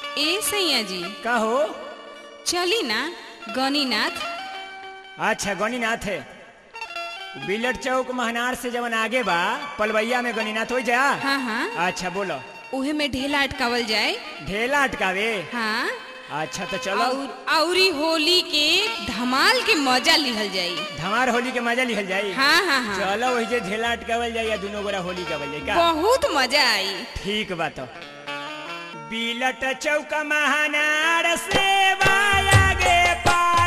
ए सैया जी का हो चली ना गणिनाथ अच्छा गणिनाथ है बिलट चौक महनार से जवन आगे बा पलवैया में गणिनाथ हो जा हाँ हाँ अच्छा बोलो उहे में ढेला अटकावल जाए ढेला अटकावे हाँ अच्छा तो चलो और औरी होली के धमाल के मजा लिहल जाई धमार होली के मजा लिखल जाई हाँ हाँ हाँ चलो वही जे ढेला अटकावल जाई या दोनों गोरा होली गावल जाई का बहुत मजा आई ठीक बा तो बिलट चौक महनार से आगे पा